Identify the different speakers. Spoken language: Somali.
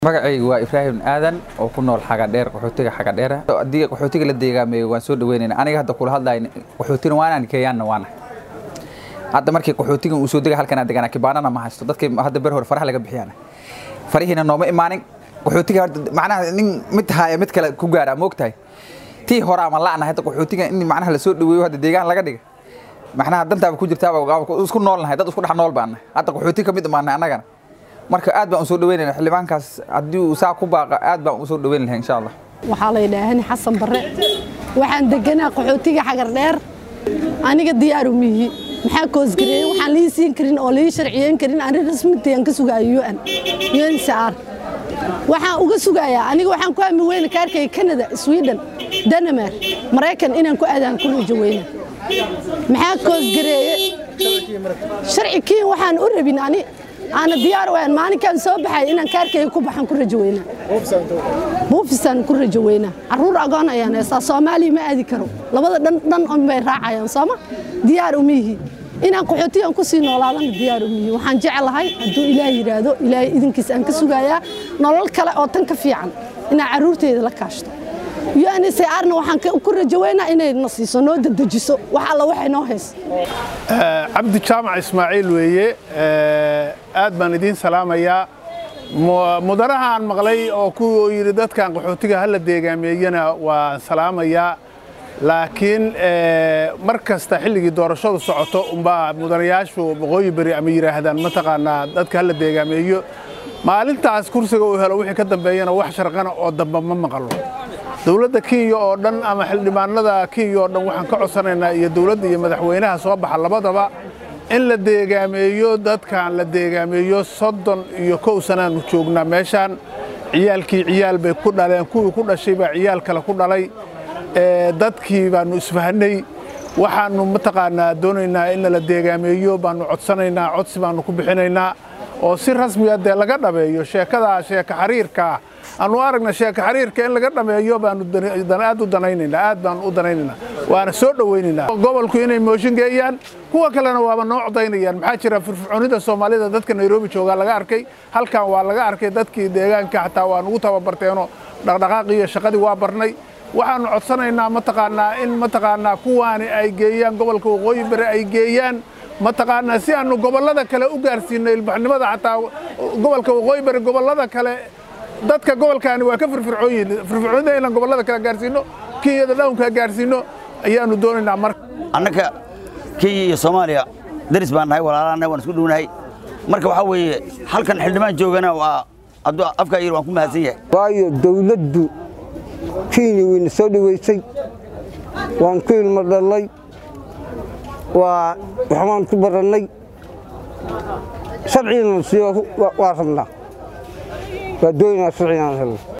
Speaker 1: magacaygu waa ibraahim aadan oo ku nool xagadheer qaxootiga xagadheera haddii qaxootiga la deegaameeyo waan soo dhaweynayna aniga hadda kula hadlayo qaxootina waanaan keeyaanna waana hadda markii qaxootigan uu soo dega halkan deganaa kibaanana ma haysto dadkii hadda ber hore faraha laga bixiyaana farihiina nooma imaanin qaxootiga macnaha nin mid haya mid kale ku gaaraa moogtahay tii hore ama la'na hadda qaxootiga in macnaha lasoo dhaweeyo hadda deegaan laga dhiga macnaha dantaaba ku jirtaaba isku noolnahay dad isku dhex nool baana hadda qaxooti ka mid imaanay annagana marka aad baan u soo dhaweynayna xildhibaankaas haddii uu saa ku baaqa aad baan u soo dhaweyn lahay insha allah
Speaker 2: waxaa la yidhaahani xasan barre waxaan deganaa qaxootiga xagar dheer aniga diyaaru mihi maxaa koosgareeyey waxaan lii siin karin oo lii sharciyeyn karin ani rasmintayaan ka sugaayo un uncr waxaan uga sugayaa aniga waxaan ku hami weyna kaarkayga canada sweden denmark maraykan inaan ku aadaan ku rajo weyna maxaa koosgareeye sharci kiin waxaan u rabin ani aana diyaar waan maalinkaan soo baxay inaan kaarkayga ku baxan ku rajo weynaa buufisaan ku rajo weynaa carruur agoon ayaan heestaa soomaaliya ma aadi karo labada dhan dhan on bay raacayaan sooma diyaar umihi inaan qaxootigan ku sii noolaadana diyaar umihi waxaan jeclahay hadduu ilaahay yidhaahdo ilaahay idinkiis aan ka sugayaa nolol kale oo tan ka fiican inaan carruurteyda la kaashto UNHCR-na waxaan ku rajo weynaa inay na siiso noo dedejiso wax alla waxay noo hayso
Speaker 3: cabdi jaamac ismaaciil weeye aad baan idiin salaamayaa mudanahaan maqlay oo ku yidhi dadkan qaxootiga hala deegaameeyana waan salaamayaa laakiin mar kasta xilligii doorashadu socoto umbaa mudanayaashu waqooyi beri ama yidhaahdaan mataqaanaa dadka hala deegaameeyo maalintaas kursiga uu helo wixii ka dambeeyana wax sharqana oo dambe ma maqlo dowladda kenya oo dhan ama xildhibaanada kenya oo dhan waxaan ka codsanaynaa iyo dowladda iyo madaxweynaha soo baxa labadaba in la deegaameeyo dadkan la deegaameeyo soddon iyo kow sanaanu joognaa meeshaan ciyaalkii ciyaal bay ku dhaleen kuwii ku dhashay baa ciyaal kale ku dhalay dadkii baannu isfahanay waxaannu mataqaanaa doonaynaa in la deegaameeyo baannu codsanaynaa codsi baannu ku bixinaynaa oo si rasmiga dee laga dhameeyo sheekadaa sheeka xariirkaa aanu aragna sheeka xariirka in laga dhameeyo baanu aad u danaynaynaa aad baanu u danaynaynaa waana soo dhowaynaynaa gobolku inay mooshin geeyaan kuwa kalena waaba noo codaynayaan maxaa jira firfircoonida soomaalida dadka nairobi joogaa laga arkay halkan waa laga arkay dadkii deegaanka xataa waa nugu tababarteenoo dhaqdhaqaaqii iyo shaqadii waa barnay waxaannu codsanaynaa mataqaanaa in mataqaanaa kuwaani ay geeyaan gobolka waqooyi bari ay geeyaan mataqaanaa si aanu gobollada kale u gaarsiinno ilbaxnimada xataa gobolka waqooyi bari gobollada kale dadka gobolkaani waa ka firfircoon yihiin firfircoonida inaan gobollada kale gaarsiinno kenyada dhawnka gaarsiinno ayaannu doonaynaa marka
Speaker 4: annaka kenya iyo soomaaliya daris baan nahay walaalaanahay waan isku dhownahay marka waxaa weeye halkan xildhibaan joogana waa hadduu afkaa yiri waan ku mahadsan yahay
Speaker 5: waayo dawladdu kenya wayna soo dhowaysay waan ku ilmo dhallay waa waxbaan ku barannay sharcigana siiyo waa rabnaa waa doonaynaa sharcigaan helno